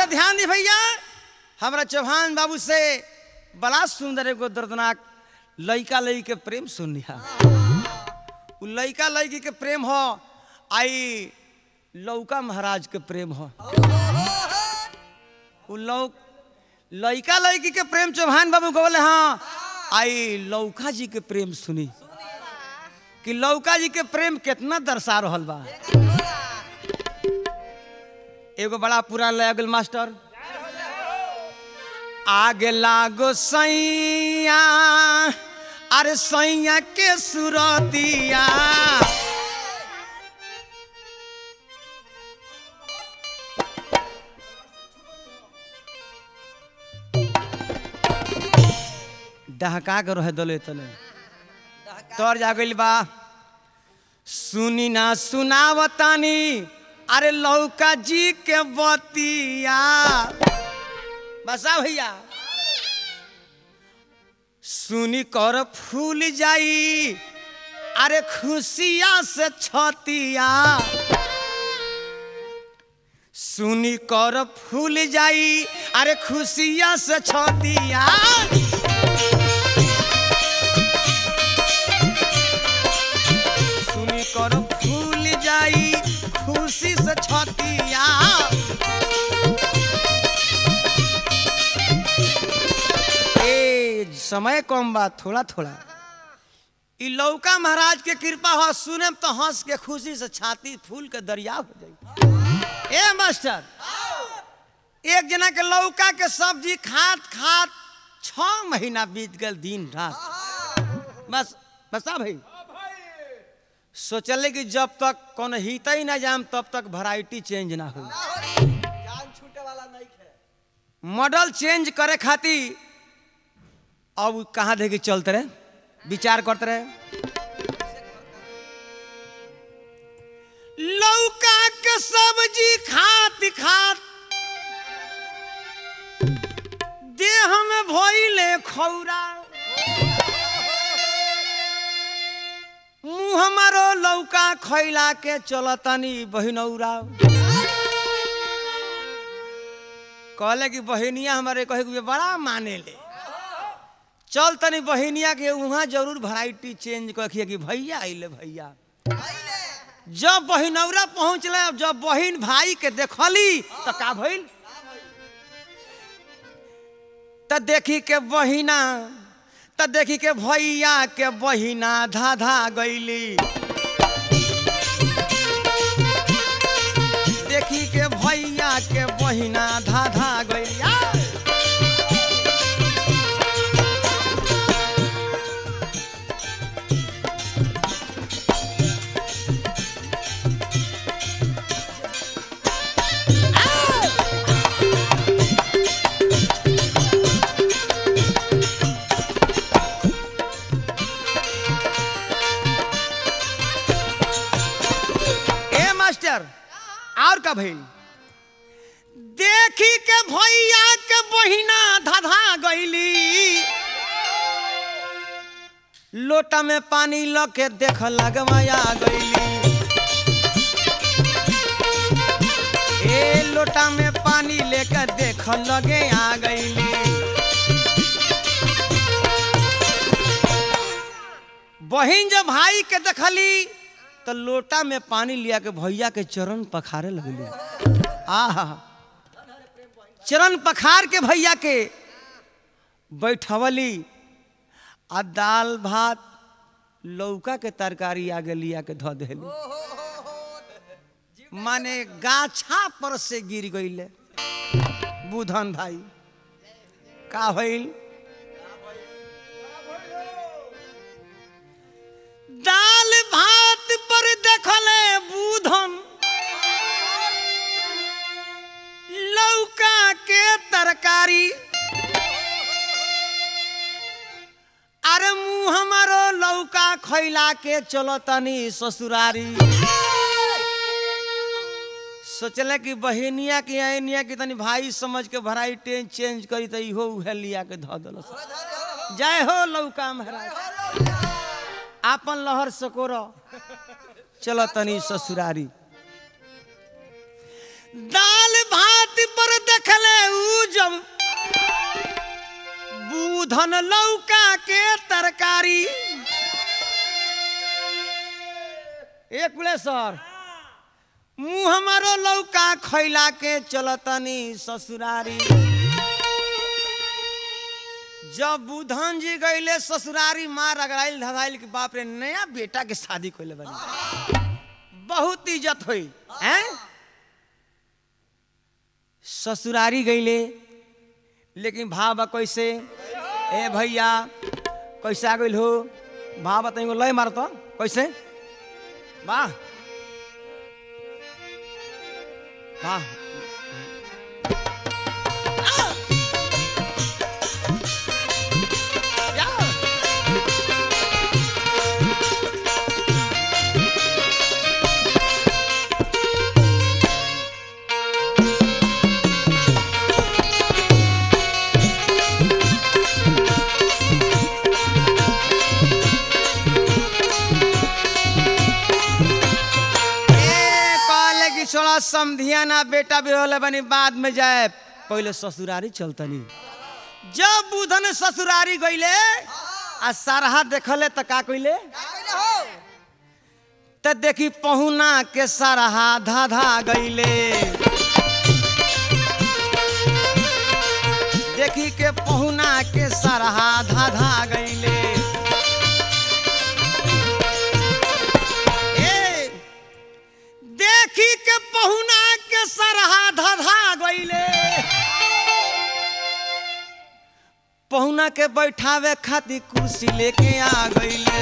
तो ध्यान दी भैया हमारा चौहान बाबू से बड़ा सुंदर एगो दर्दनाक लइका लई के प्रेम सुनिया उ लइका लड़की के प्रेम हो आई लौका महाराज के प्रेम हो उ लौ लइका लड़की के प्रेम चौहान बाबू बोले हाँ आई लौका जी के प्रेम सुनी कि लौका जी के प्रेम कितना दर्शा रहल बा एगो बड़ा पूरा लगल मास्टर आगे लागो सैया अरे सैया के सुरतिया डहका के रहे दले तले तोर जा गइल बा सुनी ना सुनावतानी अरे लौका जी के बतिया बसा भैया सुनी कर फूल जाई अरे खुशिया से छतिया सुनी कर फूल जाई अरे खुशिया से छतिया सुनी कर फूल जाई खुशी से छतिया ए समय कम बा थोड़ा थोड़ा ई लौका महाराज के कृपा हो सुने तो हंस के खुशी से छाती फूल के दरिया हो जाई ए मास्टर एक जना के लौका के सब्जी खात खात छ महीना बीत गल दिन रात बस बसा भाई सोचले कि जब तक कौन हित ही ना जाम तब तक वैरायटी चेंज ना हो जान छूटे वाला नहीं है मॉडल चेंज करे खातिर अब उ कहाँ देखे चलते रहे विचार करते रहे लौका के सब्जी खात खात देह में भइले खौरा मुँह हमारो लौका खैला के चलतनी बहिनौरा कहले कि बहिनिया हमारे कहे कि बड़ा माने ले चल तनी बहिनिया के वहाँ जरूर वैरायटी चेंज कखिए कि भैया अइले भैया जब बहिनौरा पहुँचले जब बहिन भाई के देखली तो का भइल त देखी के बहिना त देखी के भैया के बहिना धा धा गईली देखी के भैया के बहिना धा धा गईली आ! ए मास्टर और का भइल देखी के भैया के बहिना धाधा गईली लोटा में पानी ल के देख लगवाया गईली ए लोटा में पानी लेकर देख लगे आ गईली बहिन जब भाई के देखली तो लोटा में पानी लिया के भैया के चरण पखारे लगली आहा चरण पखार के भैया के बैठवली आ दाल भात लौका के तरकारी आगे लिया के धो देली माने गाछा पर से गिर गईले बुधन भाई का भइल दाल भात पर देखले बुधन लौका के तरकारी अरे मुँह हमारो लौका खैला के चलो तनी ससुरारी सोचले कि बहिनिया के अनिया के तनी भाई समझ के भराई टेन चेंज करी तो इहो उहे लिया के धो दल जय हो लौका महाराज आपन लहर सकोर चलो तनी ससुरारी दाल भात पर देखल बुधन लौका के तरकारी एक सर मुँह हमारो लौका खैला के चलतनी ससुरारी जब बुधन जी गईले ससुरारी मार अगड़ाइल धराइल के बाप रे नया बेटा के शादी कैले बनी बहुत इज्जत हुई हैं ससुरारी गईले लेकिन भाव बा कैसे ए भैया कैसे आ गइल हो भाव बताइए लय मार तो कैसे वाह वाह या। ए, कहले कि छोड़ा समधिया ना बेटा भी होले बनी बाद में जाए पहले ससुरारी चलतनी जब बुधन ससुरारी गईले आ सरहा देखले त का कइले त देखी पहुना के सरहा धा धा गईले देखी के पहुना के सरहा धा धा गईले ए देखी के पहुना के सरहा धधा गईले पहुना के बैठावे खातिर कुर्सी लेके आ गईले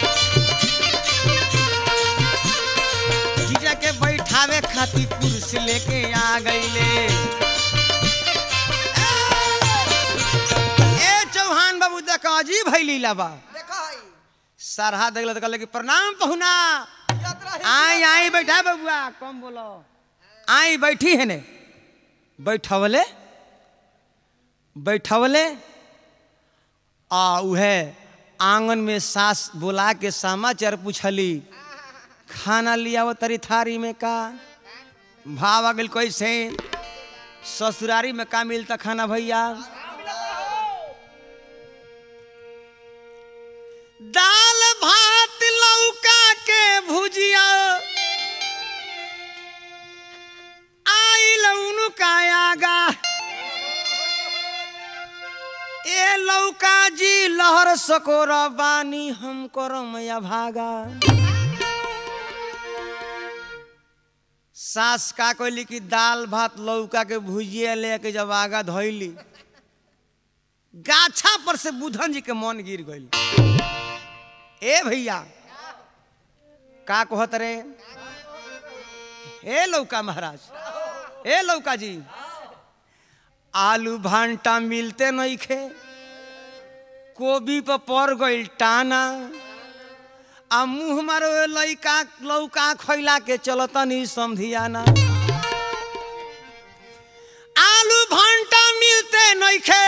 जीजा के बैठावे खातिर कुर्सी लेके आ गईले ए चौहान बाबू देख अजीब है लीला बा देखो हई सरहा देखल तो कहले कि प्रणाम पहुना याद रही आई आई बैठा बबुआ कम बोलो आई बैठी है ने बैठवले बैठवले आ उहे आंगन में सास बुला के समाचार पूछली खाना लिया वो तरी थारी में का भाव आ गइल कैसे ससुरारी में का मिलता खाना भैया दाल भात लौका के भुजिया आइल उनका आगा ए लौका जी लहर सकोर बानी हम करम या भागा सास का कहली कि दाल भात लौका के भुजिया लेके जब आगा धोइली गाछा पर से बुधन जी के मन गिर गइल ए भैया का कहत रे हे लौका महाराज ए लौका जी आलू भांटा मिलते नहीं खे कोबी पर पड़ गइल टाना आ मुंह मारो लइका लौका खैला के चलतनी समधियाना आलू भांटा मिलते नहीं खे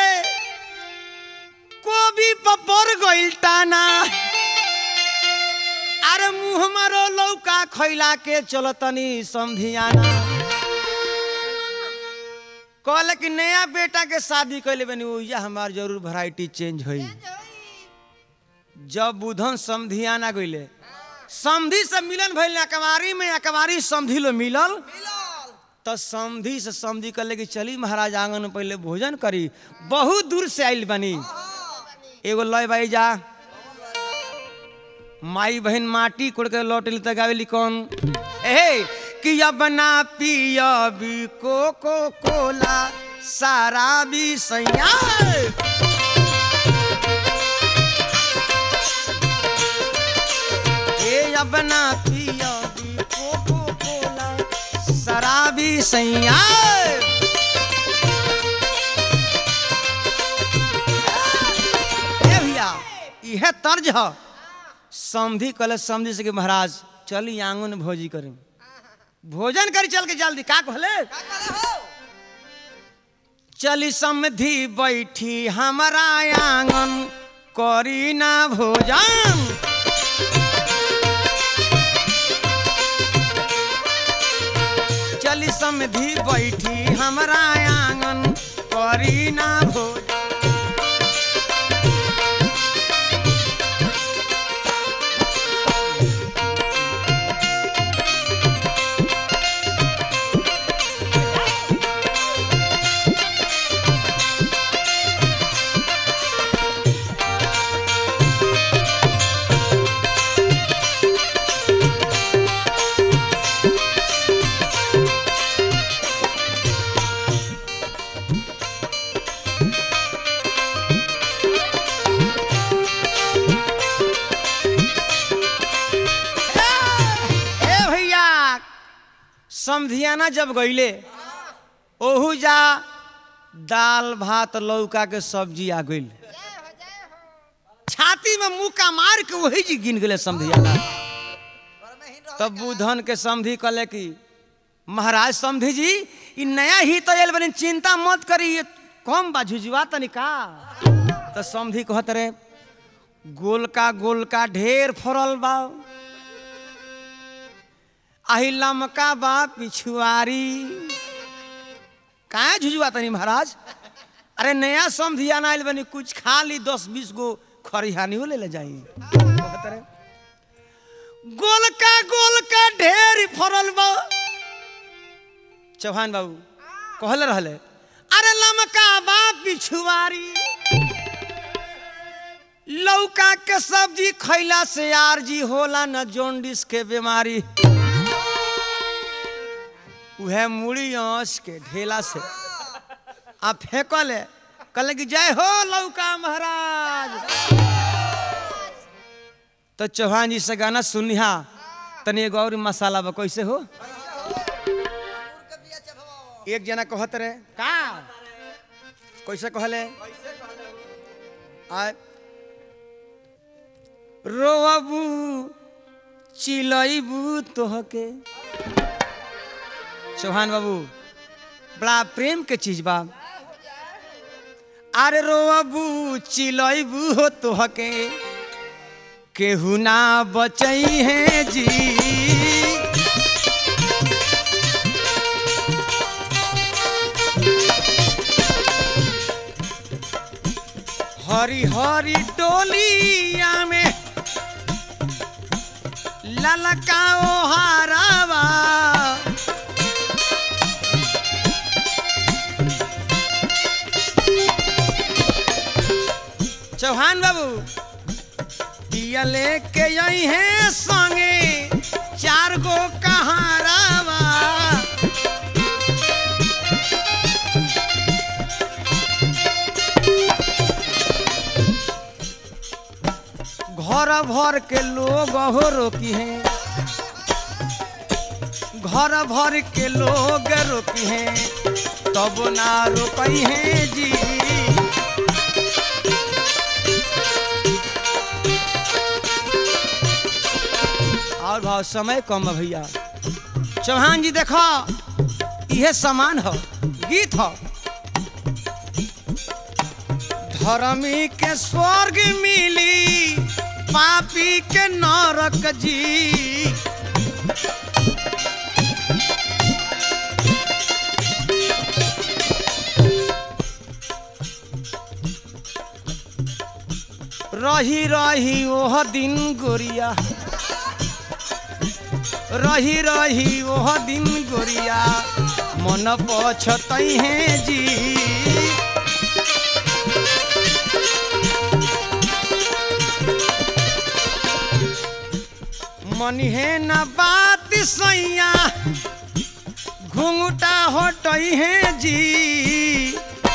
कोबी पर पड़ गइल टाना अरे मुंह मारो लौका खैला के चलतनी समधियाना कहले कि नया बेटा के शादी कैले बनी ओइजा हमार जरूर वैरायटी चेंज होई जब बुधन समधियाना गइले समधी से मिलन भइल अकबारी में अकबारी समधी लो मिलल मिलल तो समधी से समधी कहले कि चली महाराज आंगन में पहले भोजन करी बहुत दूर से आइल बनी एगो लय भाई जा माई बहन माटी कोड़ के लौटली त गावेली कौन ए कि अब ना पियबी कोको कोला सारा भी सैया ए अब ना पियबी कोको कोला शराबी सैया ए भैया इहे तर्ज ह समधी कल समझी से कि महाराज चली आंगन में भोजी करें भोजन करी चल के जल्दी का कहले का करे हो चली समधी बैठी हमारा आंगन करी ना भोजन चली समधी बैठी हमारा आंगन करी ना भोजन समधियाना जब गईले ओहू जा दाल भात लौका के सब्जी आ गईल छाती में मुक्का मार के वही जी गिन गेले समधियाना तब बुधन के समधी कहले कि महाराज समधी जी ई नया ही तो आयल बनी चिंता मत करी ये कम बा झुझुआ तनी का तो समधी कहत रे गोलका गोलका ढेर फरल बा आही लमका बा पिछुआरी काहे झुझुआ तनी महाराज अरे नया समधिया ना आयल बनी कुछ खा ली दस बीस गो खरिहानियो ले ले जाई कहत रे गोलका गोलका ढेर फरल बा चौहान बाबू कहले रहले अरे लमका बा पिछुआरी लौका के सब्जी खैला से यार जी होला न जोंडिस के बीमारी उहे मुड़ी आँच के ढेला से आ फेंकले कहले कि जय हो लौका महाराज तो चौहान जी से गाना सुनिहा तनी एगो और मसाला बा कैसे हो एक जना कहत रहे का कैसे कहले आ रोबू चिलैबू तोहके चौहान बाबू बड़ा प्रेम के चीज बा अरे रोबू चिलैबू हो तोहके केहू ना बचई है जी हरी हरी टोलिया में ललकाओ हारावा चौहान बाबू दिया लेके आई है संगे चार गो कहारावा घर भर के लोग हो रोकी हैं घर भर के लोग रोकी हैं तब ना रोकई हैं जी और भाव समय कम है भैया चौहान जी देखो यह समान हो गीत हो धर्मी के स्वर्ग मिली पापी के नरक जी रही रही ओह दिन गोरिया रही रही ओह दिन गोरिया मन पछतई है जी मन है न बात सैया घुंघटा हटई है जी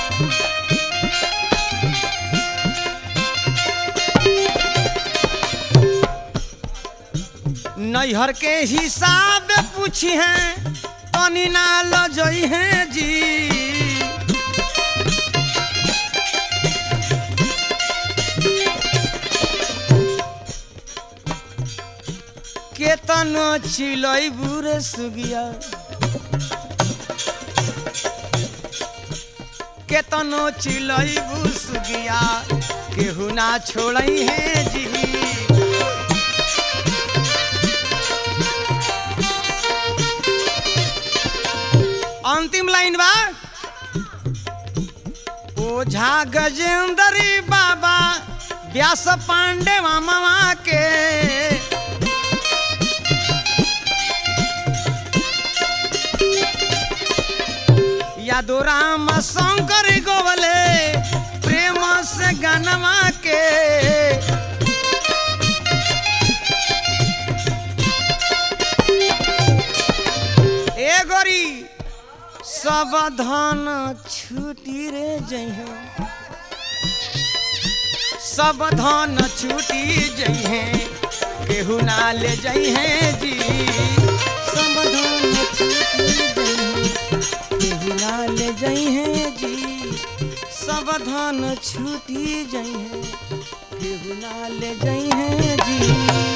नैहर के हिसाब पूछी है तनी ना लजई है जी केतन छिलई बुरे सुगिया केतन छिलई बु सुगिया केहू ना छोड़ई है जी अंतिम लाइन बा ओझा गजेंद्री बाबा व्यास पांडे मामा के यादो राम शंकर गोवले प्रेम से गनवा के ए गोरी सब धन छुटी रे जइहे सब धन छुटी जइहे केहू ना ले जइहे जी सब धन केहू ना ले जाई है जी सब धन छूटी जाई है केहू ना ले जाई है जी